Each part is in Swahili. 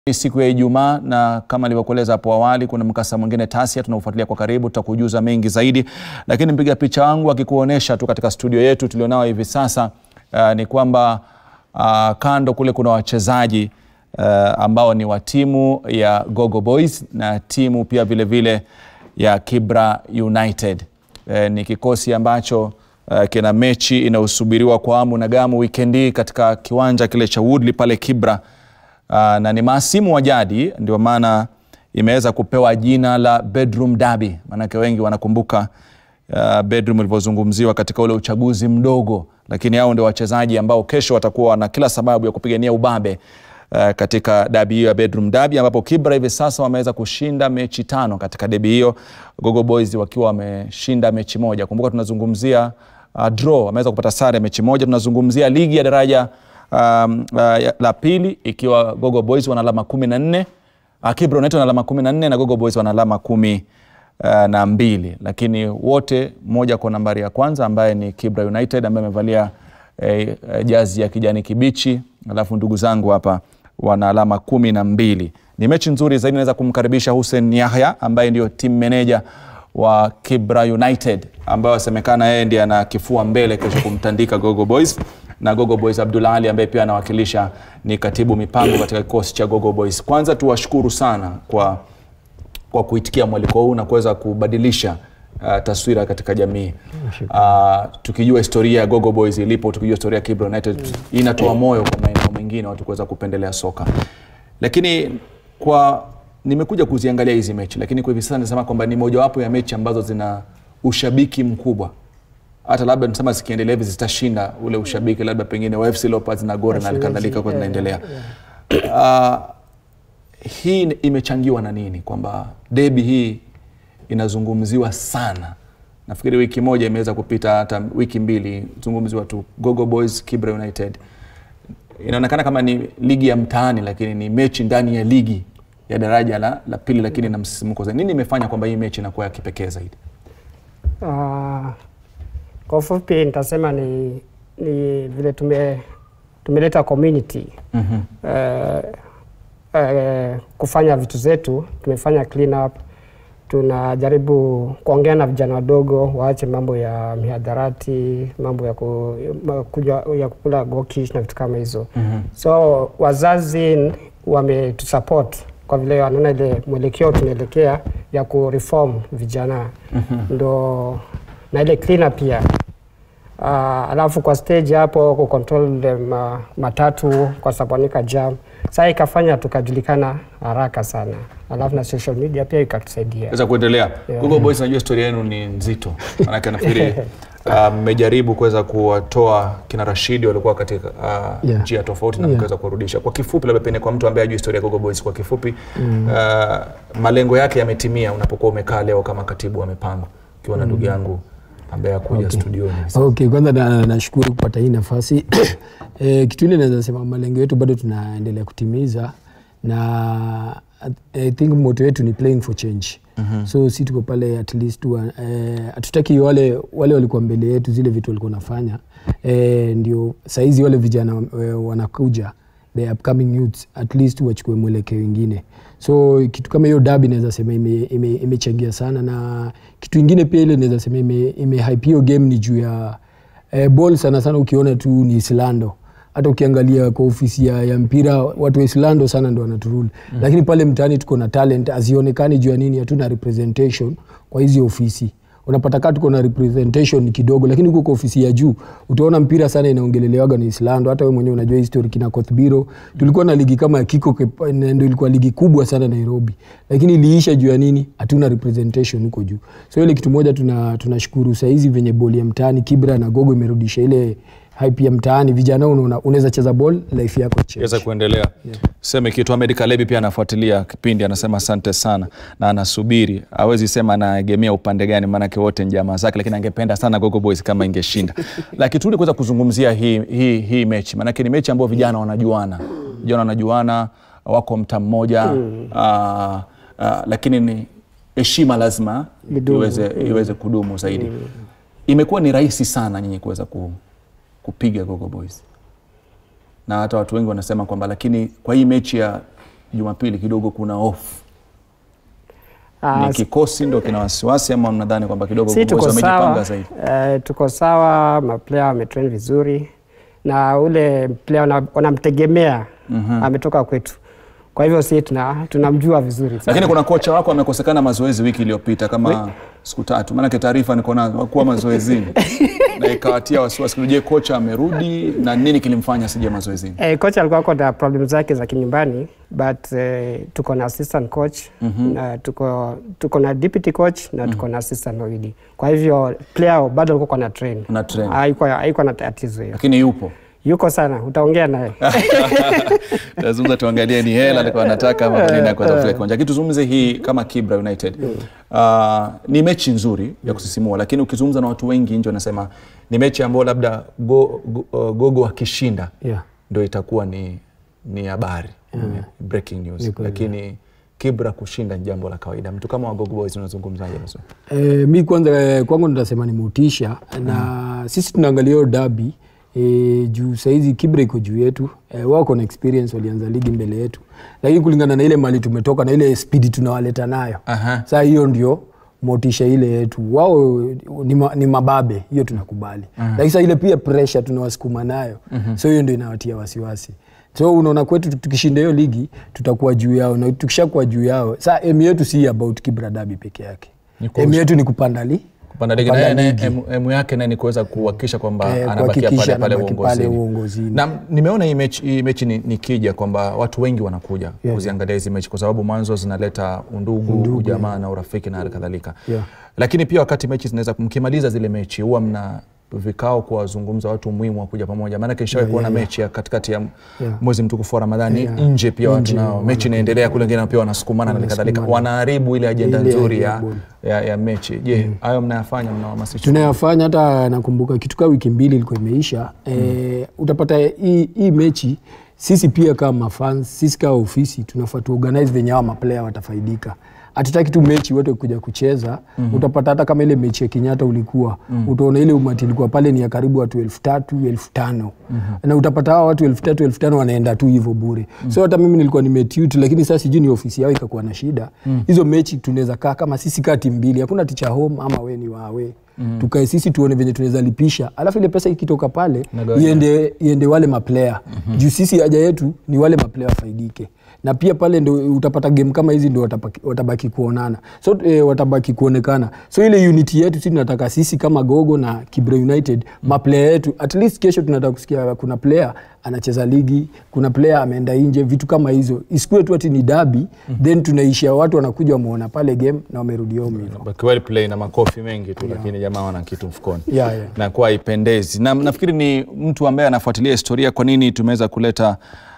Ni siku ya Ijumaa na kama nilivyokueleza hapo awali, kuna mkasa mwingine Tasia tunaofuatilia kwa karibu, tutakujuza mengi zaidi, lakini mpiga picha wangu akikuonyesha tu katika studio yetu tulionao hivi sasa uh, ni kwamba uh, kando kule kuna wachezaji uh, ambao ni wa timu ya Gogo Boys na timu pia vile vile ya Kibra United. Uh, ni kikosi ambacho uh, kina mechi inayosubiriwa kwa hamu na gamu wikendi hii katika kiwanja kile cha Woodley pale Kibra. Uh, na ni maasimu wa jadi, ndio maana imeweza kupewa jina la bedroom derby, maanake wengi wanakumbuka uh, bedroom ilivyozungumziwa katika ule uchaguzi mdogo, lakini hao ndio wachezaji ambao kesho watakuwa na kila sababu ya kupigania ubabe uh, katika dabi hiyo ya bedroom derby, ambapo Kibra hivi sasa wameweza kushinda mechi tano katika debi hiyo, Gogo Boys wakiwa wameshinda mechi moja. Kumbuka tunazungumzia uh, draw, wameweza kupata sare mechi moja. Tunazungumzia ligi ya daraja um, uh, la pili ikiwa Gogo Boys wana alama kumi na nne uh, Kibra United wana alama kumi na nne na Gogo Boys wana alama kumi uh, na mbili, lakini wote mmoja kwa nambari ya kwanza ambaye ni Kibra United ambaye amevalia eh, eh, jazi ya kijani kibichi, alafu ndugu zangu hapa wana alama kumi na mbili. Ni mechi nzuri zaidi. Naweza kumkaribisha Hussein Yahya ambaye ndio team manager wa Kibra United ambaye wasemekana yeye ndiye ana kifua mbele kesho kumtandika Gogo Boys na Gogo Boys Abdul Ali ambaye pia anawakilisha ni katibu mipango katika kikosi cha Gogo Boys. Kwanza tuwashukuru sana kwa, kwa kuitikia mwaliko huu na kuweza kubadilisha uh, taswira katika jamii uh, tukijua historia ya Gogo Boys ilipo, tukijua historia ya Kibra United inatoa moyo kwa maeneo mengine watu kuweza kupendelea soka, lakini kwa nimekuja kuziangalia hizi mechi, lakini kwa hivi sasa nasema kwamba ni mojawapo ya mechi ambazo zina ushabiki mkubwa hata labda nisema zikiendelea hivi zitashinda ule ushabiki labda pengine wa FC Leopards na Gor na kadhalika kwa zinaendelea. Uh, hii imechangiwa na nini? Kwamba debi hii inazungumziwa sana. Nafikiri wiki moja imeweza kupita, hata wiki mbili zungumziwa tu Gogo Boys Kibra United. Inaonekana kama ni ligi ya mtaani, lakini ni mechi ndani ya ligi ya daraja la, la pili, lakini na msisimko zaidi. Nini imefanya kwamba hii mechi inakuwa ya kipekee zaidi? Uh, kwa ufupi nitasema ni, ni vile tume, tumeleta community mm -hmm. uh, uh, kufanya vitu zetu, tumefanya clean up, tunajaribu kuongea na vijana wadogo waache mambo ya mihadharati, mambo ya, ku, kuja, ya kukula gokish na vitu kama hizo mm -hmm. so wazazi wametusupport kwa vile wanaona ile mwelekeo tunaelekea ya kureform vijana mm -hmm. ndo na ile cleaner pia uh, alafu kwa stage hapo ku control them, uh, matatu kwa sabanika jam saa ikafanya tukajulikana haraka sana, alafu na social media pia ikatusaidia Weza kuendelea. Yeah. Gogo Boys, najua historia yenu ni nzito, maanake nafikiri mmejaribu kuweza kuwatoa kina Rashidi walikuwa katika uh, Yeah. njia tofauti na Yeah. mkaweza kurudisha. Kwa kifupi, labda pengine kwa mtu ambaye hajui historia ya Gogo Boys, kwa kifupi uh, malengo yake yametimia unapokuwa umekaa leo kama katibu wa mipango ukiwa na ndugu yangu ambaye akuja Okay. studioni. Okay, kwanza na- nashukuru kupata hii nafasi e, kitu ile naweza sema malengo yetu bado tunaendelea kutimiza na I think moto yetu ni playing for change mm-hmm. so si tuko pale at least wa- eh, hatutaki wale wale walikuwa mbele yetu zile vitu walikuwa wanafanya eh, ndio saizi wale vijana eh, wanakuja the upcoming youths at least wachukue mwelekeo wengine so kitu kama hiyo dabi naweza sema imechangia ime, imechangia sana na kitu ingine pia ile naweza sema ime, ime hype hiyo game ni juu ya eh, ball sana sana ukiona tu ni islando hata ukiangalia kwa ofisi ya, ya mpira watu wa islando sana ndo wanaturuli mm. lakini pale mtaani tuko na talent azionekani juu ya nini hatuna representation kwa hizi ofisi unapata kaa tuko na representation kidogo lakini huko kwa ofisi ya juu utaona mpira sana inaongelelewaga na islando hata we mwenyewe unajua history kina kothbiro tulikuwa na ligi kama ya kiko Kep- na ndo ilikuwa ligi kubwa sana nairobi lakini iliisha juu ya nini hatuna representation huko juu so ile kitu moja tuna tunashukuru sahizi venye boli ya mtaani kibra na gogo imerudisha ile hype ya mtaani vijana unaona unaweza cheza ball life yako change. Weza kuendelea seme kitu. Ahmed Kalebi pia anafuatilia kipindi, anasema asante sana na anasubiri, hawezi sema anaegemea upande gani, maanake wote ni jamaa zake, lakini angependa sana Gogo Boys kama ingeshinda. Lakini turudi kuweza kuzungumzia hii, hii, hii mechi, maanake ni mechi ambayo vijana wanajuana, vijana wanajuana, wako mta mmoja uh, uh, lakini ni heshima lazima Idumu. iweze, iweze kudumu zaidi. Imekuwa ni rahisi sana nyinyi kuweza ku, kupiga Gogo Boys na hata watu wengi wanasema kwamba lakini kwa hii mechi ya Jumapili kidogo kuna hofu? Ah, Ni kikosi ndo kina wasiwasi ama mnadhani kwamba kidogo si Boys tuko wamejipanga sawa, zaidi? eh, tuko sawa, maplayer wametrain vizuri na ule player wana- wanamtegemea ametoka kwetu, kwa hivyo si tuna tunamjua vizuri sana. Lakini kuna kocha wako amekosekana mazoezi wiki iliyopita kama siku tatu, maanake taarifa niko nazo hakuwa mazoezini na ikawatia wasiwasi. Je, kocha amerudi na nini kilimfanya asije mazoezini? Eh, kocha alikuwa ako na problem zake za kinyumbani but eh, tuko na assistant coach na tuko, tuko na deputy coach na tuko na assistant wawili. Kwa hivyo player bado alikuwa na train. Una train. Haikuwa haikuwa na tatizo hiyo. Lakini yupo Yuko sana, utaongea naye. lazima tuangalie ni hela alikuwa anataka ama kwa nini akuweza kufika kiwanja. Lakini tuzungumze hii kama Kibra United. Uh, ni mechi nzuri ya kusisimua, lakini ukizungumza na watu wengi nje wanasema ni mechi ambayo labda go, go, uh, Gogo akishinda Yeah. ndo itakuwa ni ni habari breaking news, lakini Kibra kushinda ni jambo la kawaida. Mtu kama Wagogo Boys unazungumzaje? Maso? E, mi kwanza eh, kwangu nitasema ni motisha na sisi tunaangalia hiyo dabi e, juu sahizi Kibra iko juu yetu e, wako na experience, walianza ligi mbele yetu, lakini kulingana na ile mali tumetoka na ile spidi tunawaleta nayo Aha. saa hiyo ndio motisha ile yetu. Wao ni, ma, ni mababe, hiyo tunakubali lakini saa ile pia pressure tunawasukuma nayo so hiyo ndio inawatia wasiwasi so unaona kwetu tukishinda hiyo ligi tutakuwa juu yao na tukishakuwa juu yao saa emu yetu si about Kibra Dabi peke yake Ni kwa emu yetu ni kupanda li kupanda ligi Kupanda naye ligi. emu- emu yake naye ni kuweza kuhakikisha kwamba Eh, anabakia kuhakikisha pale pale anabaki pale uongozini. uongozini. Na nimeona hii mechi, hii mechi ni, ni kija kwamba watu wengi wanakuja Yeah. kuziangalia hizi mechi kwa sababu mwanzo zinaleta undugu, ujamaa na urafiki na hali kadhalika Yeah. lakini pia wakati mechi zinaweza mkimaliza zile mechi huwa mna vikao kuwazungumza watu muhimu wa kuja pamoja maanake nishawahi kuona mechi ya katikati ya Yeah. mwezi mtukufu wa ramadhani Yeah. nje pia watu Nje nao mechi inaendelea kule wengine pia wanasukumana na hali kadhalika wanaharibu ile ajenda Ile nzuri idea ya, bora. ya, ya mechi je hayo mnayafanya mnawahamasisha tunayafanya hata nakumbuka kitu kaa wiki mbili ilikuwa imeisha e, utapata hii hii mechi sisi pia kama fans sisi kama ofisi tunafaa tuorganize venye hawa maplayer watafaidika hatutaki tu mechi wote kuja kucheza mm-hmm. utapata hata kama ile mechi ya Kenyatta ulikuwa mm-hmm. utaona ile umati ilikuwa pale ni ya karibu watu elfu tatu elfu tano mm-hmm. na utapata hawa watu elfu tatu elfu tano wanaenda tu hivyo bure mm-hmm. so hata mimi nilikuwa nimetute lakini sasa sijui ni ofisi yao ikakuwa na shida mm-hmm. hizo mechi tunaweza kaa kama sisi kaa timu mbili hakuna ticha home ama we ni wawe mm. tukae sisi tuone venye tunaweza lipisha alafu ile pesa ikitoka pale Nagawanya. iende, iende wale maplayer mm-hmm. juu sisi haja yetu ni wale maplayer wafaidike na pia pale ndo utapata game kama hizi ndo watabaki, watabaki kuonana so e, watabaki kuonekana so ile unity yetu si tunataka sisi kama gogo na kibra united mm. maplayer yetu at least kesho tunataka kusikia kuna player anacheza ligi kuna player ameenda nje vitu kama hizo isikue tu ati ni dabi mm. then tunaishia watu wanakuja wameona pale game na wamerudi home hivyo Baki well play na makofi mengi tu lakini jamaa wana kitu mfukoni Yeah, yeah. na kuwa haipendezi na nafikiri ni mtu ambaye anafuatilia historia kwa nini tumeweza kuleta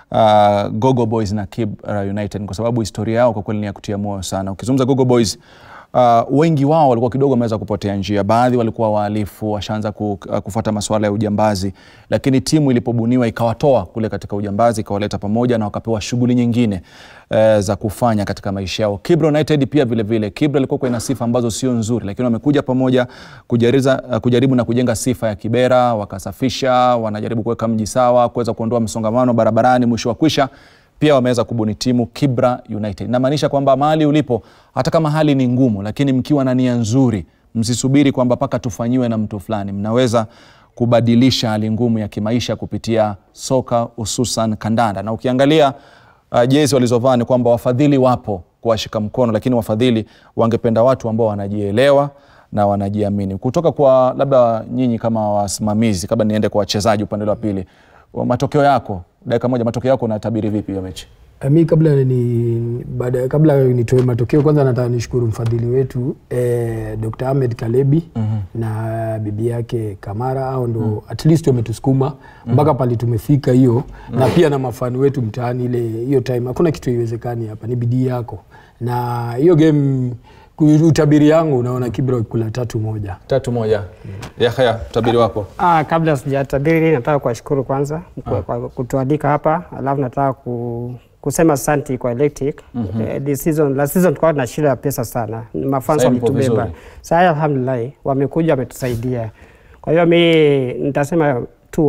uh, Gogo Boys na Kibra United kwa sababu historia yao kwa kweli ni ya kutia moyo sana ukizungumza Gogo Boys Uh, wengi wao walikuwa kidogo wameweza kupotea njia. Baadhi walikuwa wahalifu, washaanza ku, uh, kufuata masuala ya ujambazi, lakini timu ilipobuniwa ikawatoa kule katika ujambazi, ikawaleta pamoja na wakapewa shughuli nyingine uh, za kufanya katika maisha yao. Kibra United pia vile vile, Kibra ilikuwa ina sifa ambazo sio nzuri, lakini wamekuja pamoja kujariza, uh, kujaribu na kujenga sifa ya Kibera, wakasafisha, wanajaribu kuweka mji sawa, kuweza kuondoa msongamano barabarani, mwisho wa kwisha pia wameweza kubuni timu Kibra United. Namaanisha kwamba mahali ulipo, hata kama hali ni ngumu, lakini mkiwa na nia nzuri, msisubiri kwamba mpaka tufanyiwe na mtu fulani. Mnaweza kubadilisha hali ngumu ya kimaisha kupitia soka, hususan kandanda. Na ukiangalia uh, jezi walizovaa ni kwamba wafadhili wapo kuwashika mkono, lakini wafadhili wangependa watu ambao wanajielewa na wanajiamini. Kutoka kwa labda nyinyi kama wasimamizi, kabla niende kwa wachezaji upande wa pili, wa- matokeo yako dakika moja, matokeo yako unatabiri vipi hiyo mechi? Eh, mi kabla ni baada kabla nitoe matokeo kwanza nataka nishukuru mfadhili wetu eh, Dr. Ahmed Kalebi mm-hmm. na bibi yake Kamara au ndo mm. at least wametusukuma mpaka mm. pale tumefika hiyo mm. na pia na mafani wetu mtaani ile hiyo time hakuna kitu iwezekani hapa ni bidii yako na hiyo game ku- utabiri yangu unaona Kibra kula tatu moja Tatu moja. Yahya, utabiri wako? Ah, kabla sijatabiri nataka kuwashukuru kwanza kwa, kwa kutualika hapa, alafu nataka ku, kusema asante kwa Electric. Mm-hmm. Eh, this season, last season tulikuwa na shida ya pesa sana, mafans Sasa mpo walitubeba. vizuri. Sasa alhamdulillah wamekuja wametusaidia, kwa hiyo mi nitasema 2-1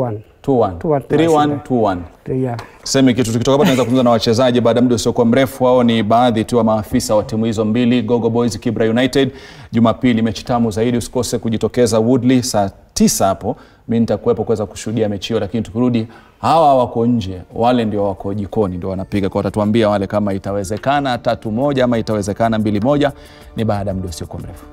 2-1. 2-1 3-1, 2-1. yeah. semi kitu tukitoka hapa tunaweza kuzungumza na wachezaji baada ya muda usiokuwa mrefu hao ni baadhi tu ya maafisa wa timu hizo mbili gogo boys kibra united jumapili mechi tamu zaidi usikose kujitokeza woodley saa tisa hapo mi nitakuwepo kuweza kushuhudia mechi hiyo lakini tukirudi hawa wako nje wale ndio wako jikoni ndio wanapiga kwa watatuambia wale kama itawezekana tatu moja ama itawezekana mbili moja ni baada ya muda usiokuwa mrefu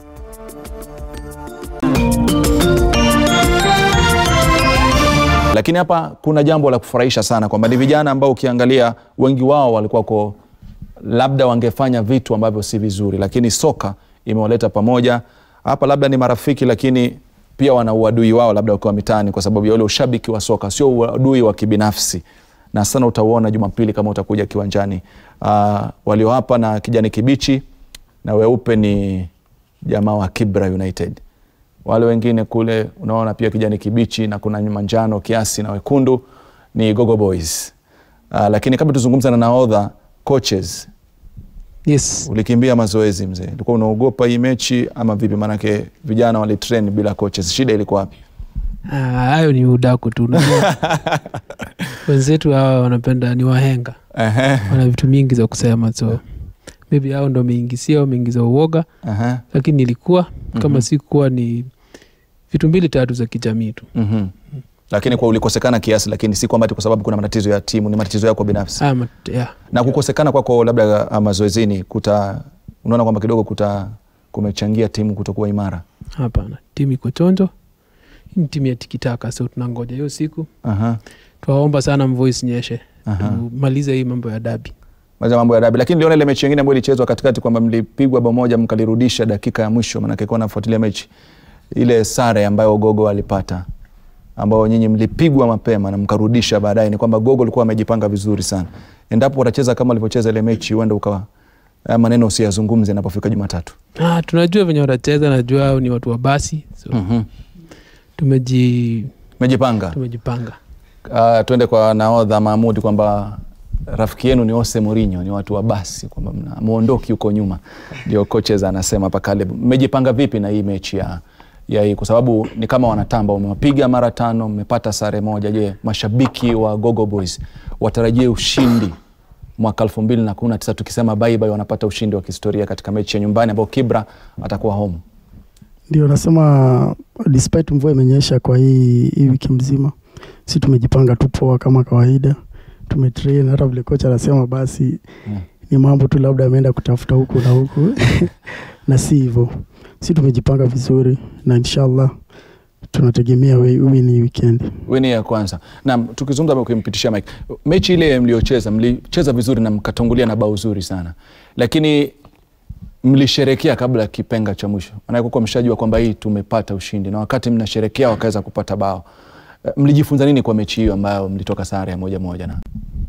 lakini hapa kuna jambo la kufurahisha sana kwamba ni vijana ambao ukiangalia wengi wao walikuwa ko labda wangefanya vitu ambavyo si vizuri lakini soka imewaleta pamoja hapa labda ni marafiki lakini pia wana uadui wao labda wakiwa mitaani kwa sababu ya ule ushabiki wa soka sio uadui wa kibinafsi na sana utauona jumapili kama utakuja kiwanjani uh, walio hapa na kijani kibichi na weupe ni jamaa wa kibra united wale wengine kule unaona pia kijani kibichi na kuna manjano kiasi na wekundu ni gogo boys uh, lakini kabla tuzungumza na naodha coaches Yes. ulikimbia mazoezi mzee ulikuwa unaogopa hii mechi ama vipi maanake vijana walitrain bila coaches shida ilikuwa wapi Ah, hayo ni udaku tu unajua. wenzetu hawa wanapenda ni wahenga Ehe, wana vitu mingi za kusema so maybe hao ndo wameingisia wameingiza uoga ehe, lakini ilikuwa kama sikuwa ni vitu mbili tatu za kijamii tu mhm. lakini kwa ulikosekana kiasi lakini si kwamba ati kwa sababu kuna matatizo ya timu ni matatizo yako binafsi ah, mat, yeah. na kukosekana kwako labda ah, mazoezini kuta unaona kwamba kidogo kuta kumechangia timu kutokuwa imara hapana timu iko chonjo hii ni timu ya tikitaka so tunangoja hiyo siku Aha, twaomba sana mvua isinyeshe aha. tumalize hii mambo ya dabi Maliza mambo ya dabi lakini niliona ile mechi nyingine ambayo ilichezwa katikati kwamba mlipigwa bao moja mkalirudisha dakika ya mwisho maanake kuwa nafuatilia mechi ile sare ambayo gogo alipata ambao nyinyi mlipigwa mapema na mkarudisha baadaye ni kwamba gogo alikuwa amejipanga vizuri sana endapo watacheza kama walivyocheza ile mechi huenda ukawa haya maneno usiyazungumze inapofika jumatatu ah, tunajua venye watacheza najua hao ni watu wa basi so mm-hmm. tumeji, mejipanga tumejipanga uh, tuende kwa naodha mahmudi kwamba rafiki yenu ni ose morinho ni watu wa basi kwamba mna- muondoki huko nyuma ndio coaches anasema hapa Caleb mmejipanga vipi na hii mechi ya ya hii kwa sababu ni kama wanatamba umewapiga mara tano mmepata sare moja je mashabiki wa gogo boys watarajie ushindi mwaka elfu mbili na kumi na tisa tukisema baibai wanapata ushindi wa kihistoria katika mechi ya nyumbani ambao kibra atakuwa home Ndio nasema despite mvua imenyesha kwa hii, hii wiki mzima, si tumejipanga tu poa kama kawaida, tumetrain. Hata vile kocha anasema basi Mm. ni mambo tu labda ameenda kutafuta huku na huku na si hivyo, si tumejipanga vizuri na inshallah tunategemea we- win hii weekend. wini ya kwanza nam tukizungumza ukimpitishia mike mechi ile mliocheza mlicheza vizuri na mkatangulia na bao zuri sana lakini mlisherekea kabla ya kipenga cha mwisho maanake kuwa mshajua kwamba hii tumepata ushindi na wakati mnasherekea wakaweza kupata bao Eh, mlijifunza nini kwa mechi hiyo ambayo mlitoka sare ya moja moja na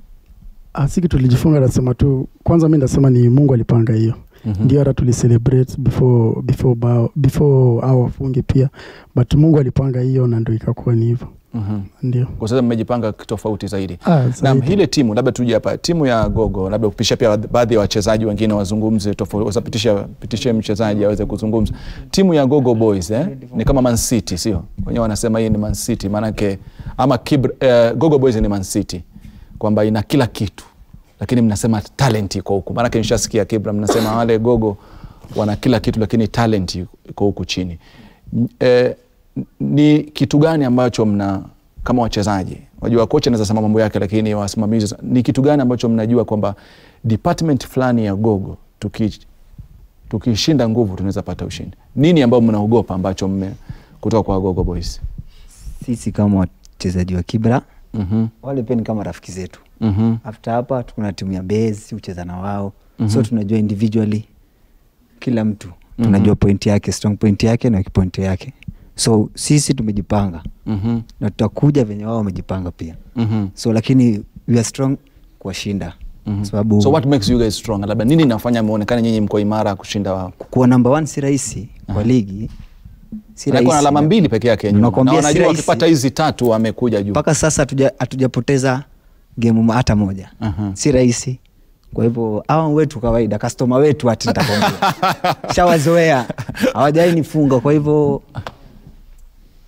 Ah, si kitu tulijifunga, nasema tu kwanza, mi nasema ni Mungu alipanga hiyo Mhm. ndio hata tulicelebrate before before bao before au wafunge pia, but Mungu alipanga hiyo na ndo ikakuwa ni hivyo, Mhm. ndio. kwa sasa mmejipanga tofauti zaidi Ah, Naam, zaidi. ile timu labda tuje hapa, timu ya Gogo, labda kupisha pia baadhi ya wachezaji wengine wazungumze tofauti, wasapitisha pitishe mchezaji aweze kuzungumza. Timu ya Gogo Boys eh, ni kama Man City, sio? Wenyewe wanasema hii ni Man City, maanake ama Kibr, eh, Gogo Boys ni Man City kwamba ina kila kitu, lakini mnasema talent iko huku, maanake nishasikia Kibra mnasema wale Gogo wana kila kitu, lakini talent iko huku chini. N- Eh, ni kitu gani ambacho mna kama wachezaji unajua kocha anaweza sema mambo yake lakini wasimamizi ni kitu gani ambacho mnajua kwamba department fulani ya gogo tuki tukishinda nguvu tunaweza pata ushindi nini ambao mnaogopa ambacho mme kutoka kwa gogo boys sisi kama wachezaji wa Kibra mm-hmm. wale pia ni kama rafiki zetu. Mm-hmm. After hapa kuna timu ya Base hucheza na wao Mhm. so tunajua individually kila mtu Mhm. tunajua point yake strong point yake na weak point yake, so sisi tumejipanga Mm-hmm. na tutakuja venye wao wamejipanga pia, Mm-hmm. so lakini we are strong kuwashinda Mm-hmm. sababu so what makes you guys strong labda nini inafanya muonekane nyinyi mko imara kushinda wao kuwa number one si rahisi kwa ligi, si Anakuwa na rahisi. alama mbili peke yake nyuma na Nakwambia si wanajua rahisi. wakipata hizi tatu wamekuja juu mpaka sasa hatuja- hatujapoteza gemu hata moja Aha. si rahisi kwa hivyo awa wetu kawaida kastoma wetu ati nitakwambia shawazoea hawajawai nifunga kwa hivyo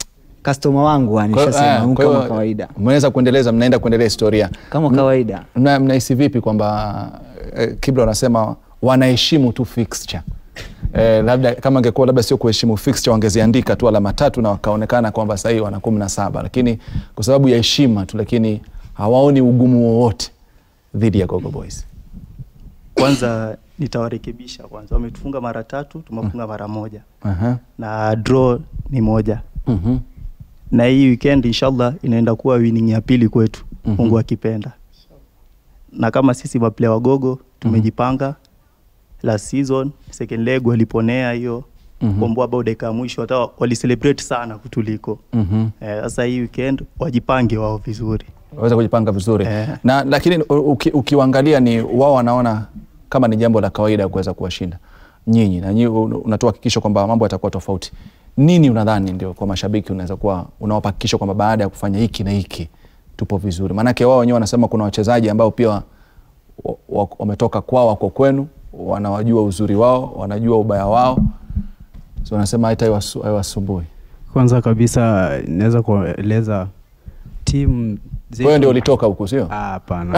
customer wangu Kwa hiyo, anishasema eh, huu kwa hiyo, kama kawaida mnaweza kuendeleza mnaenda kuendelea historia kama M- kawaida mna- mnahisi vipi kwamba eh, kibla wanasema wanaheshimu tu fixture Eh, labda kama angekuwa labda sio kuheshimu fixture wangeziandika tu alama tatu na wakaonekana kwamba sahii wana kumi na saba lakini kwa sababu ya heshima tu lakini hawaoni ugumu wowote dhidi ya Gogo Boys. kwanza nitawarekebisha kwanza wametufunga mara tatu tumefunga mara moja Aha. na draw ni moja Mhm. na hii weekend inshallah inaenda kuwa winning ya pili kwetu Mhm. mungu akipenda na kama sisi maplaya wagogo tumejipanga last season second leg waliponea hiyo Mhm. komboa bao dakika ya mwisho hata walicelebrate sana kutuliko Mhm. Eh, sasa hii weekend wajipange wao vizuri waweza kujipanga vizuri Eh. na lakini u- uki, ukiwaangalia ni wao wanaona kama ni jambo la kawaida kuweza kuwashinda nyinyi na nyinyi un- unatoa hakikisho kwamba mambo yatakuwa tofauti nini unadhani ndio kwa mashabiki unaweza kuwa unawapa hakikisho kwamba baada ya kufanya hiki na hiki tupo vizuri maanake wao wenyewe wanasema kuna wachezaji ambao pia wa- wa- wametoka kwao wako kwenu wanawajua uzuri wao wanajua ubaya wao so wanasema hata haiwasu- haiwasumbui kwanza kabisa naweza kueleza timu zetu- wewe ndio ulitoka huku sio Ah, hapana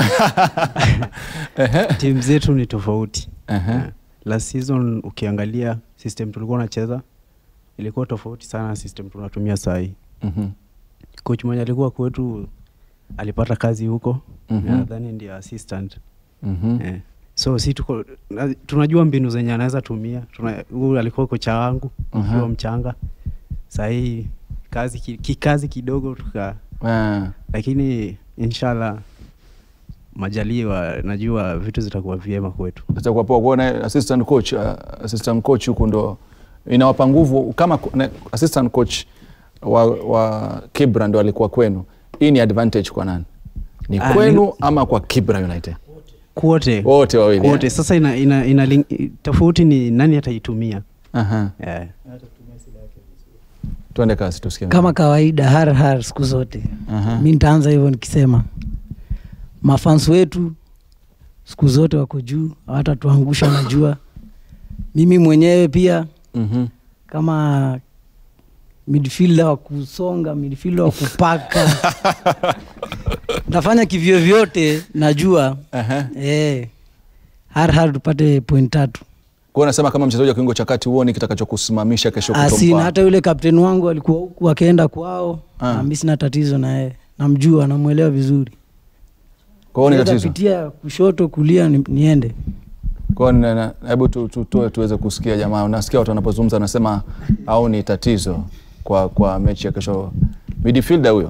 timu zetu ni tofauti Ehe. Eh, last season ukiangalia system tulikuwa unacheza ilikuwa tofauti sana na system tunatumia saa hii Mhm. coach mwenye alikuwa kwetu alipata kazi huko Mhm. nadhani ndio assistant Mhm. eh. so si tuko na, tunajua mbinu zenye anaweza tumia Tuna- huyu alikuwa kocha wangu Aha. ukiwa mchanga sahii kazi ki- kikazi kidogo tuka Ah. lakini inshallah majaliwa najua vitu zitakuwa vyema kwetu itakuwa poa kuona assistant coach uh, assistant coach huku ndo inawapa nguvu kama ku- na- assistant coach wa, wa Kibra ndo alikuwa kwenu. Hii ni advantage kwa nani? Ni Ah, kwenu ni- ama kwa Kibra United? kwote Wote wawili. kwote eh? sasa ina, ina, ina link- tofauti ni nani ataitumia Aha. yeah. Tuende kazi tusikie. kama kawaida har har siku zote Aha. mi nitaanza hivyo nikisema mafans wetu siku zote wako juu hawatatuangusha najua mimi mwenyewe pia Mhm. kama midfielder wa kusonga midfielder wa kupaka nafanya kivyo vyote najua Aha. eh, har har tupate point tatu Kwa hiyo unasema kama mchezaji wa kiungo cha kati huoni kitakachokusimamisha kesho asina kutompa. hata yule kapteni wangu alikuwa huku akaenda kwao Ah. na mi sina tatizo na yeye namjua namwelewa vizuri Kwa hiyo ni Naweza tatizo. pitia kushoto kulia ni, niende Kwa hiyo na- na- hebu tu- tutoe tuweze kusikia jamaa. Unasikia watu wanapozungumza wanasema au ni tatizo kwa kwa mechi ya kesho. Midfielder huyo.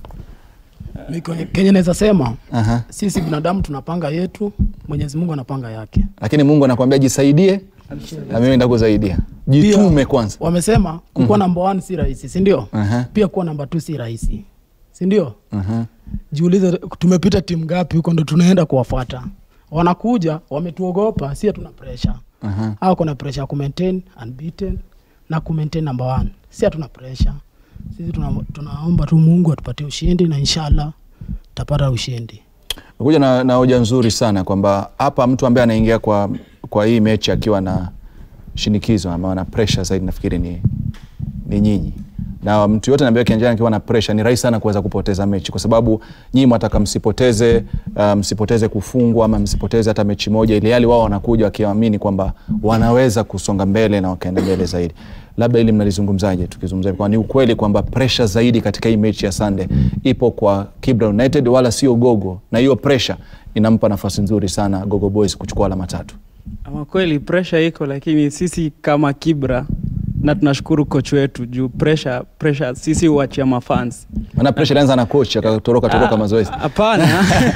Mi kwenye- kenye naweza sema Aha. sisi binadamu tunapanga yetu mwenyezi mungu anapanga yake lakini mungu anakwambia jisaidie na mimi ndakusaidia jitume Pia, kwanza wamesema kukuwa namba one si rahisi sindio Aha, pia kuwa namba t si rahisi sindio aha. jiulize tumepita timu ngapi huko ndo tunaenda kuwafuata wanakuja wametuogopa si hatuna presha Aha. au kuna presha ya kumaintain unbeaten na kumaintain number one si hatuna presha sisi tuna, tunaomba tu mungu atupatie ushindi na inshallah tapata ushindi kuja na, na hoja nzuri sana kwamba hapa mtu ambaye anaingia kwa, kwa hii mechi akiwa na shinikizo ama ana pressure zaidi nafikiri ni, ni nyinyi na mtu yote ambaye kianjani akiwa na pressure ni rahisi sana kuweza kupoteza mechi kwa sababu nyinyi mwataka msipoteze uh, msipoteze kufungwa ama msipoteze hata mechi moja ili hali wao wanakuja wakiamini kwamba wanaweza kusonga mbele na wakaenda mbele zaidi labda ili mnalizungumzaje tukizungumza kwa ni ukweli kwamba pressure zaidi katika hii mechi ya Sunday ipo kwa Kibra United wala sio Gogo na hiyo pressure inampa nafasi nzuri sana Gogo Boys kuchukua alama tatu Ama kweli pressure iko, lakini sisi kama Kibra na tunashukuru coach wetu juu pressure, pressure sisi huachia mafans. maana pressure ilianza na coach akatoroka toroka Ah, mazoezi Hapana,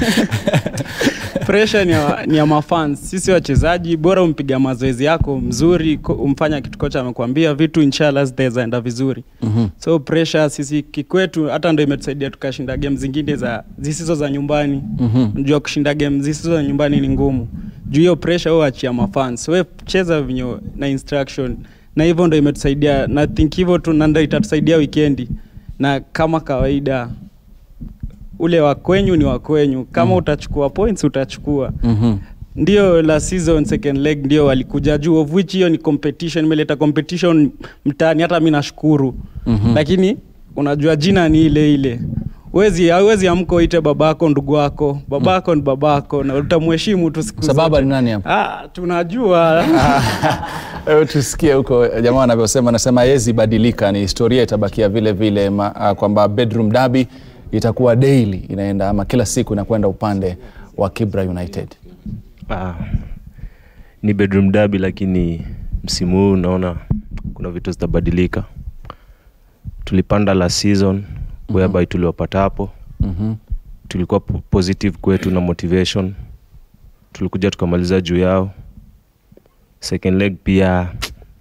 pressure ni ya, ni ya mafans. Sisi wachezaji bora umpiga mazoezi yako mzuri, ko- umfanya kitu kocha amekwambia, vitu inshallah zitaenda vizuri. Mhm. So pressure sisi kikwetu hata ndo imetusaidia tukashinda game zingine za zisizo za nyumbani. Mhm. Unajua kushinda game zisizo za nyumbani ni ngumu. Juu hiyo pressure wewe achia mafans. Wewe cheza vinyo na instruction. Na hivyo ndo imetusaidia na think hivyo tu na ndo itatusaidia weekendi. Na kama kawaida ule wa kwenyu ni wa kwenyu. Kama utachukua points utachukua. Mhm. Ndio la season second leg ndio walikuja juu of which hiyo ni competition imeleta competition mtaani hata mimi nashukuru. Mhm. Lakini unajua jina ni ile ile wezi hawezi amka uite babako ndugu wako babako ni babako na utamheshimu tu siku Sababa zote. ni nani hapo? ah, tunajua Hebu tusikie huko jamaa anavyosema, anasema hawezi badilika, ni historia itabakia vile vile, ma- ah, kwamba bedroom derby itakuwa daily inaenda ama kila siku inakwenda upande wa Kibra United. Ah, ni bedroom derby lakini msimu huu naona kuna vitu zitabadilika. Tulipanda last season whereby tuliwapata hapo Mhm. tulikuwa po- positive kwetu na motivation, tulikuja tukamaliza juu yao. Second leg pia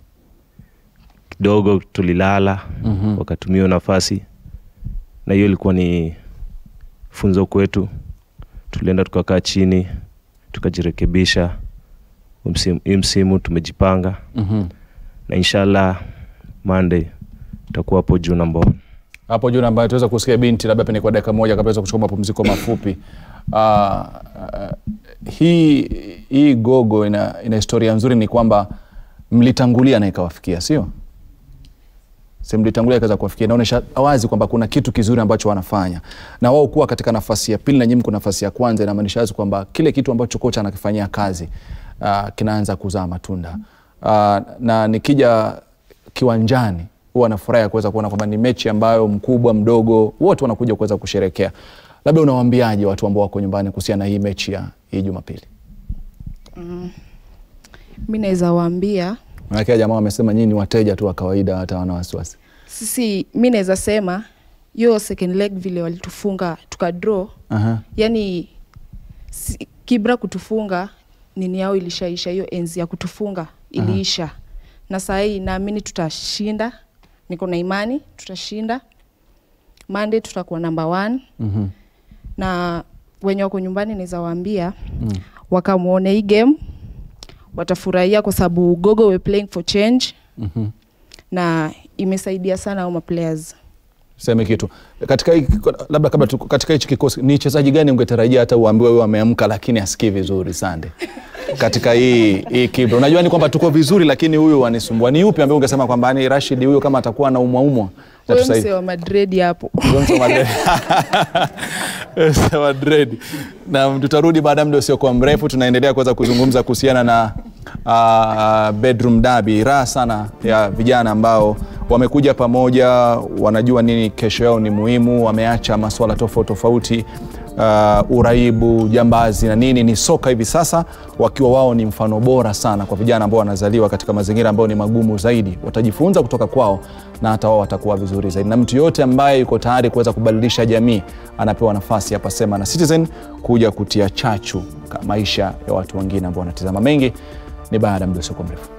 kidogo tulilala Mhm. wakatumia hiyo nafasi, na hiyo ilikuwa ni funzo kwetu. Tulienda tukakaa chini tukajirekebisha. Huu msimu- Hii msimu tumejipanga Mhm. na inshallah Monday tutakuwa hapo juu namba one. hapo juu ambayo tuweza kusikia binti labda pengine kwa dakika moja kabla ya kuchukua mapumziko mafupi. Uh, uh, hii hii gogo ina, ina historia nzuri, ni kwamba mlitangulia na ikawafikia, sio si mlitangulia ikaweza kuwafikia. Inaonyesha wazi kwamba kuna kitu kizuri ambacho wanafanya, na wao kuwa katika nafasi ya pili na nyinyi mko nafasi ya kwanza, inamaanisha wazi kwamba kile kitu ambacho kocha anakifanyia kazi uh, kinaanza kuzaa matunda uh, na nikija kiwanjani huwa nafurahi ya kuweza kuona kwamba ni mechi ambayo mkubwa mdogo wote wanakuja kuweza kusherekea. Labda unawaambiaje watu ambao wako nyumbani kuhusiana na hii mechi ya hii Jumapili? Mm. Mi naweza waambia Maanake jamaa wamesema nyinyi ni wateja tu wa kawaida, hata wana wasiwasi. sisi, mi naweza sema hiyo second leg vile walitufunga tukadraw, Aha. yani si, Kibra kutufunga nini yao ilishaisha, hiyo enzi ya kutufunga iliisha, na saa hii naamini tutashinda, niko na imani tutashinda. Monday tutakuwa number one Mhm. na wenye wako nyumbani naweza waambia Mm. wakamwone hii game watafurahia kwa sababu Gogo we playing for change Mhm. na imesaidia sana hao maplayers. Seme kitu katika hii, labda kabla tu, katika hichi kikosi ni chezaji gani ungetarajia hata uambiwe huyo ameamka lakini asikii vizuri Sande katika hii hii Kibra? Unajua ni kwamba tuko vizuri, lakini huyu anisumbua. Ni yupi ambaye ungesema kwamba ni Rashid huyo kama atakuwa na umwaumwa Huyo msee wa Madrid hapo Madrid. Na tutarudi baada ya muda usiokuwa mrefu, tunaendelea kuweza kuzungumza kuhusiana na uh, bedroom derby. Raha sana ya vijana ambao wamekuja pamoja, wanajua nini kesho yao ni muhimu, wameacha masuala tofauti tofauti uh, uraibu, jambazi na nini, ni soka hivi sasa, wakiwa wao ni mfano bora sana kwa vijana ambao wanazaliwa katika mazingira ambayo ni magumu zaidi. Watajifunza kutoka kwao na hata wao watakuwa vizuri zaidi, na mtu yoyote ambaye yuko tayari kuweza kubadilisha jamii anapewa nafasi hapa Sema na Citizen kuja kutia chachu ka maisha ya watu wengine ambao wanatizama. Mengi ni baada ya muda usiokuwa mrefu.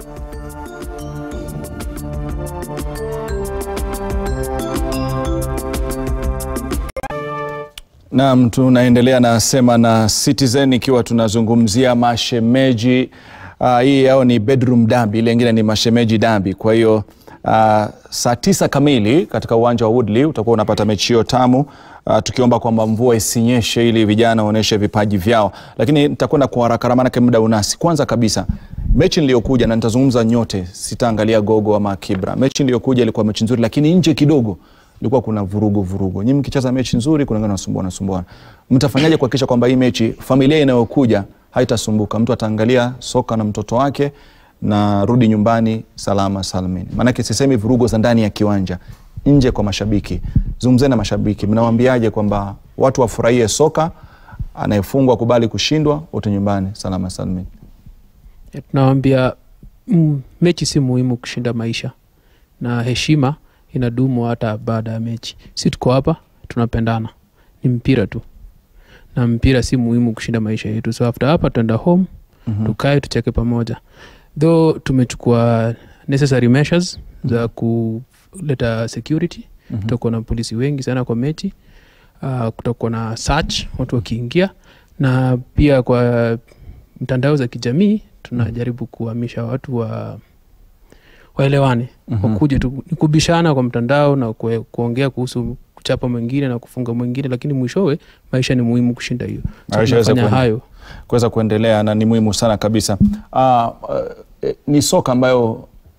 Naam, tunaendelea na Sema na Citizen ikiwa tunazungumzia mashemeji. Uh, hii yao ni bedroom derby, ile ingine ni mashemeji derby. Kwa hiyo uh, saa tisa kamili katika uwanja wa Woodley utakuwa unapata mechi hiyo tamu. Uh, tukiomba kwamba mvua isinyeshe ili vijana waonyeshe vipaji vyao, lakini nitakwenda kwa haraka maanake muda unasi. Kwanza kabisa mechi niliyokuja na nitazungumza nyote, sitaangalia Gogo ama Kibra. Mechi niliyokuja ilikuwa mechi nzuri, lakini nje kidogo ilikuwa kuna vurugu vurugu. Nyinyi mkicheza mechi nzuri, kuna wengine wanasumbuana sumbuana. Mtafanyaje kuhakikisha kwamba hii mechi familia inayokuja haitasumbuka, mtu ataangalia soka na mtoto wake na rudi nyumbani salama salmin? Maanake sisemi vurugu za ndani ya kiwanja, nje kwa mashabiki. Zungumzeni na mashabiki, mnawaambiaje kwamba watu wafurahie soka, anayefungwa kubali kushindwa, wote nyumbani salama salmin? tunawambia mm, mechi si muhimu kushinda maisha na heshima inadumu hata baada ya mechi si tuko hapa tunapendana ni mpira tu na mpira si muhimu kushinda maisha yetu so after hapa tuenda home Mhm. tukae tucheke pamoja though tumechukua necessary measures za kuleta security Mhm. tutakuwa na polisi wengi sana kwa mechi uh, kutakuwa na search watu wakiingia na pia kwa mtandao za kijamii tunajaribu kuhamisha watu wa waelewane Mhm. wakuje tu ni kubishana kwa mtandao na kue, kuongea kuhusu kuchapa mwingine na kufunga mwingine lakini mwishowe maisha ni muhimu kushinda hiyo so Maisha yaweze tunafanya kuende- hayo kuweza kuendelea na ni muhimu sana kabisa. Uh, uh, ni soka ambayo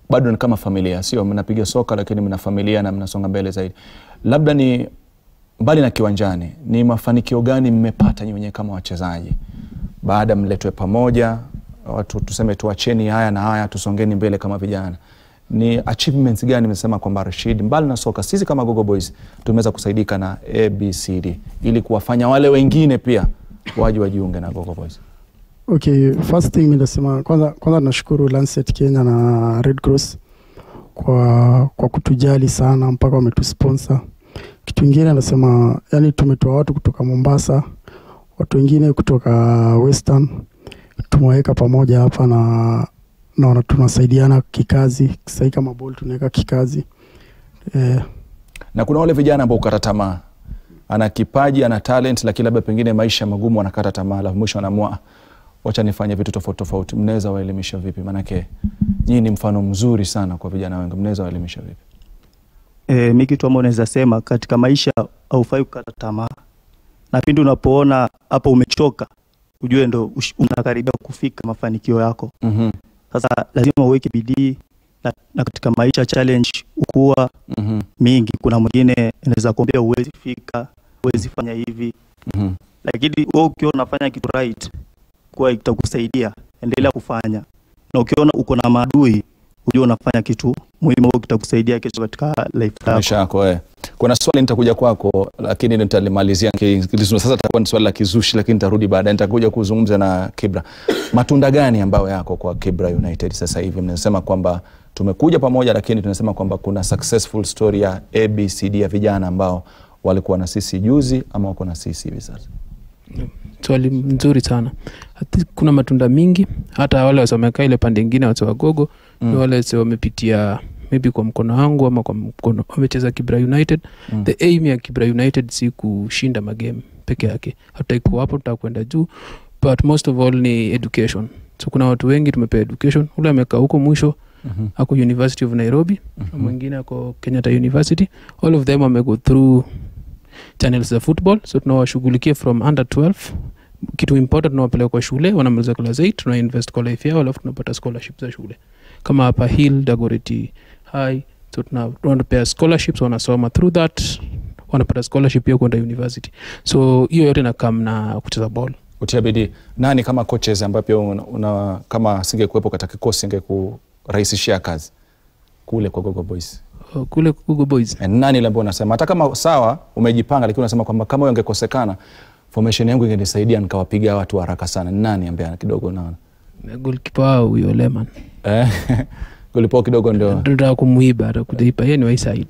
bado ni kama familia, sio mnapiga soka, lakini mna familia na mnasonga mbele zaidi. Labda ni mbali na kiwanjani, ni mafanikio gani mmepata nyinyi wenyewe kama wachezaji baada mletwe pamoja, watu tuseme tuacheni haya na haya, tusongeni mbele kama vijana? Ni achievements gani mnasema kwamba Rashid, mbali na soka, sisi kama Gogo Boys tumeweza kusaidika na ABCD ili kuwafanya wale wengine pia waje wajiunge na Gogo Boys? Okay, first thing mi nasema kwanza, kwanza tunashukuru Lancet Kenya na Red Cross kwa, kwa kutujali sana mpaka wametusponsor. Kitu ingine nasema yani, tumetoa watu kutoka Mombasa, watu wengine kutoka Western, tumeweka pamoja hapa na naona tunasaidiana kikazi. Sahii kama ball tunaweka kikazi eh, na kuna wale vijana ambao ukata tamaa, ana kipaji ana talent, lakini labda pengine maisha magumu, anakata tamaa, alafu mwisho anaamua "Ah, wacha nifanye vitu tofauti tofauti. Mnaweza waelimisha vipi? Maanake nyinyi ni mfano mzuri sana kwa vijana wengi, mnaweza waelimisha vipi? E, mi kitu ambao naweza sema katika maisha haufai kukata tamaa, na pindi unapoona hapa umechoka, ujue ndo ush- unakaribia kufika mafanikio yako. Mhm. Sasa lazima uweke bidii na, na katika maisha challenge ukuwa Mhm. mingi. Kuna mwingine anaweza kuambia uwezi fika, uwezi fanya hivi, Mhm. lakini wewe ukiwa unafanya kitu right, kuwa itakusaidia, endelea kufanya, na ukiona uko na maadui, ujue unafanya kitu muhimu, au kitakusaidia kesho katika life yako. maisha yako eh. Kuna swali nitakuja kwako, lakini nitalimalizia ki- kilizo- sasa. Itakuwa ni swali la kizushi, lakini nitarudi baadaye. Nitakuja kuzungumza na Kibra. Matunda gani ambayo yako kwa Kibra United sasa hivi? Mnasema kwamba tumekuja pamoja, lakini tunasema kwamba kuna successful story ya ABCD ya vijana ambao walikuwa na sisi juzi ama wako na sisi hivi sasa. swali nzuri sana Ati kuna matunda mingi hata wale wasomekaa ile pande ingine wase wagogo Mm. ni wale wase wamepitia maybe kwa mkono wangu ama kwa mkono wamecheza kibra united Mm. the aim ya kibra united si kushinda magame peke yake hatutaikuwa hapo tutaka kwenda juu but most of all ni education so kuna watu wengi tumepea education ule amekaa huko mwisho Mhm. ako university of nairobi Mhm. mwingine ako kenyatta university all of them wamego through channels za football so tunawashughulikia from under 12 kitu important tunawapeleka kwa shule wanamaliza class 8 tuna invest kwa life yao alafu tunapata scholarship za shule kama hapa hill dagoreti high so tuna- tunawapea scholarships wanasoma through that wanapata scholarship pia kwenda university so hiyo yote nakam na kucheza ball Kutia bidii. Nani kama coaches ambaye pia una, una, kama singekuwepo katika kikosi ingekurahisishia kazi kule kwa Gogo Boys? Uh, kule Google Boys. Eh, Nani ile ambaye unasema hata kama sawa umejipanga, lakini unasema kwamba kama huyo angekosekana formation yangu ingenisaidia nikawapiga watu haraka sana. Ni Nani ambaye kidogo unaona golkipa wao huyo leman eh, golipo kidogo ndio tunataka kumuiba atakujipa yeye ni waiside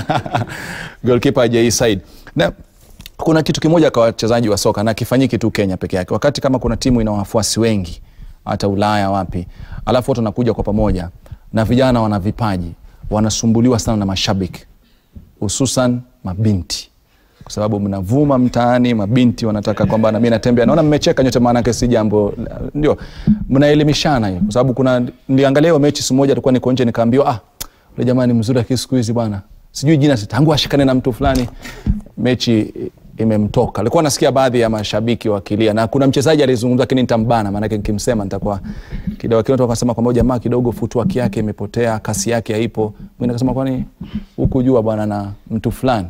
goalkeeper Jay Said. Na kuna kitu kimoja kwa wachezaji wa soka na kifanyiki tu Kenya peke yake. Wakati kama kuna timu ina wafuasi wengi hata Ulaya wapi, alafu watu wanakuja kwa pamoja na vijana wana vipaji, wanasumbuliwa sana na mashabiki, hususan mabinti kwa sababu mnavuma mtaani, mabinti wanataka kwamba na mimi natembea. Naona mmecheka nyote, maanake si jambo ndio, mnaelimishana hiyo, kwa sababu kuna niliangalia hiyo mechi siku moja, tulikuwa niko nje, nikaambiwa ah, yule jamaa ni mzuri, lakini siku hizi bwana, sijui jina, tangu ashikane na mtu fulani, mechi imemtoka. Alikuwa nasikia baadhi ya mashabiki wakilia, na kuna mchezaji alizungumza, lakini nitambana, maanake nikimsema nitakuwa kidogo. Lakini watu wakasema kwamba jamaa kidogo footwork yake imepotea, kasi yake haipo. Mwingine akasema kwani hukujua bwana na mtu fulani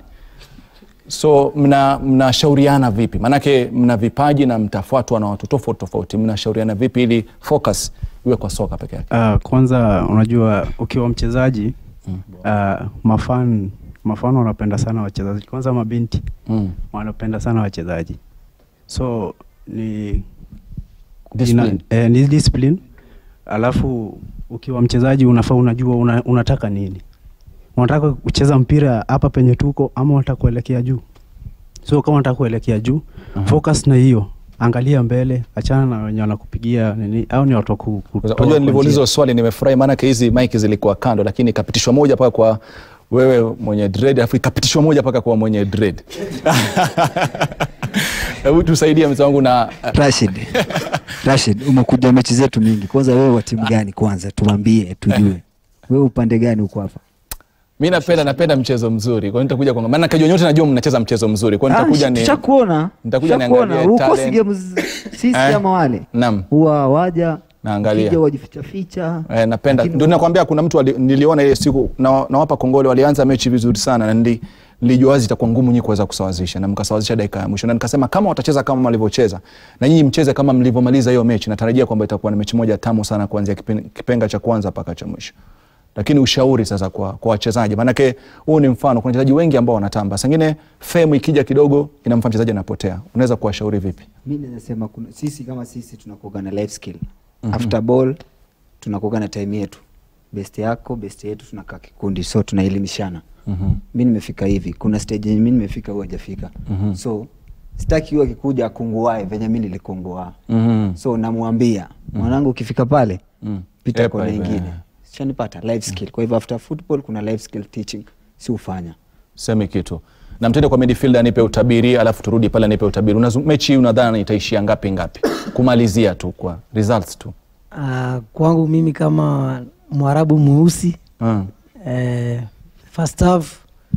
so mna mnashauriana vipi maanake mna vipaji na mtafuatwa na watu tofauti tofauti mnashauriana vipi ili focus iwe kwa soka peke yake Uh, kwanza unajua ukiwa mchezaji uh, mafan mafano wanapenda sana wachezaji kwanza mabinti mm. wanapenda sana wachezaji so ni Discipline. Ina, eh, ni discipline alafu ukiwa mchezaji unafaa unajua una, unataka nini unataka kucheza mpira hapa penye tuko ama unataka kuelekea juu so kama unataka kuelekea juu Aha. focus na hiyo angalia mbele achana na wenye wanakupigia nini au ni watu wa ku- kutoa unajua kwa njia. nilivyoulizwa swali nimefurahi maanake hizi mike zilikuwa kando lakini ikapitishwa moja mpaka kwa wewe mwenye dread alafu ikapitishwa moja mpaka kwa mwenye dread hebu tusaidie mzee wangu na Rashid, Rashid, umekuja mechi zetu mingi. Kwanza wewe wa timu gani? Kwanza tuambie tujue, wewe upande gani uko hapa? mi napenda napenda mchezo mzuri kwa hiyo nitakuja kwa maana kajua nyote najua mnacheza mchezo mzuri kwa hiyo nitakuja ni Tushakuona, nitakuja tushakuona. niangalie Ukosi talent. games sisi Eh? ama wale Naam. huwa waja naangalia Ukija wajificha ficha Eh, napenda Lakini- ndio nakwambia kuna mtu ali, niliona ile siku na, nawapa kongole walianza mechi vizuri sana na nili, nilijua wazi itakuwa ngumu nyinyi kuweza kusawazisha na mkasawazisha dakika ya mwisho na nikasema kama watacheza kama walivyocheza na nyinyi mcheze kama mlivyomaliza hiyo mechi natarajia kwamba itakuwa ni mechi moja tamu sana kuanzia kipen, kipenga cha kwanza mpaka cha mwisho lakini ushauri sasa kwa, kwa wachezaji maanake huu ni mfano kuna wachezaji wengi ambao wanatamba sangine fame ikija kidogo inamfanya mchezaji anapotea unaweza kuwashauri vipi mi nasema kuna sisi kama sisi tunakuaga na life skill Mhm. after ball tunakuaga na time yetu best yako best yetu tunakaa kikundi so tunaelimishana Mhm. mi nimefika hivi kuna stage yenye mi nimefika huyu hajafika Mhm. so sitaki huyu akikuja akunguae venye mi nilikunguaa Mhm. so namwambia mwanangu ukifika pale Mm. pita Epa kona hivi, ingine eh. shanipata life skill kwa hivyo after football kuna life skill teaching si ufanya semi kitu na mtende kwa midfield anipe utabiri alafu turudi pale anipe utabiri Unazu, mechi hii unadhani itaishia ngapi ngapi kumalizia tu kwa results tu Uh, kwangu mimi kama mwarabu mweusi mm. eh, first half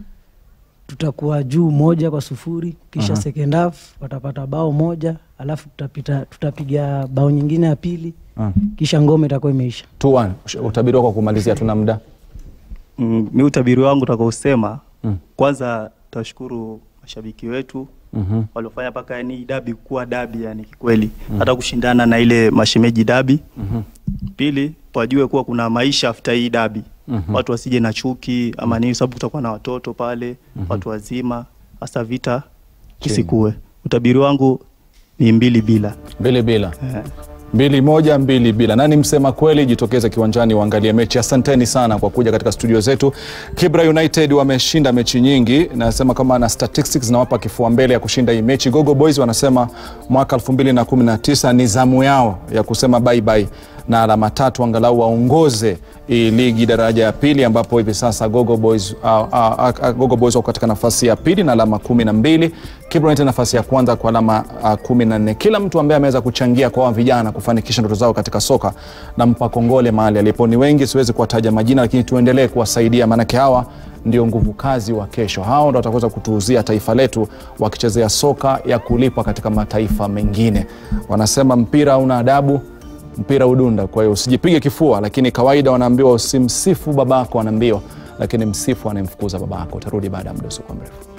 tutakuwa juu moja kwa sufuri kisha Aha. second half watapata bao moja alafu tutapita, tutapiga bao nyingine ya pili Mm. kisha ngome itakuwa imeisha 2-1 utabiri wako kumalizia tuna muda Mm, mi utabiri wangu utakaosema Mm. kwanza tashukuru mashabiki wetu Mhm. waliofanya mpaka yani dabi kuwa dabi yani kikweli hata kushindana na ile mashemeji dabi Mhm. pili wajue kuwa kuna maisha after hii dabi Mhm. watu wasije na chuki ama nini sababu kutakuwa na watoto pale Mhm. watu wazima hasa vita kisikue utabiri wangu ni mbili bila mbili bila Eh. mbili moja mbili bila nani msema kweli jitokeze kiwanjani uangalie mechi asanteni sana kwa kuja katika studio zetu kibra united wameshinda mechi nyingi nasema kama na statistics zinawapa kifua mbele ya kushinda hii mechi gogo boys wanasema mwaka 2019 ni zamu yao ya kusema bye bye na alama tatu angalau waongoze hii ligi daraja ya pili ambapo hivi sasa gogo boys, uh, uh, uh, gogo boys wako katika nafasi ya pili na alama kumi na mbili Kibra United nafasi ya kwanza kwa alama uh, kumi na nne kila mtu ambaye ameweza kuchangia kwa hawa vijana kufanikisha ndoto zao katika soka nampa kongole mahali alipo ni wengi siwezi kuwataja majina lakini tuendelee kuwasaidia maanake hawa ndio nguvu kazi wa kesho hao ndo wataweza kutuuzia taifa letu wakichezea soka ya kulipwa katika mataifa mengine wanasema mpira una adabu mpira udunda kwa hiyo usijipige kifua lakini kawaida wanaambiwa usimsifu babako anaambiwa lakini msifu anayemfukuza babako utarudi baada ya muda usiokuwa mrefu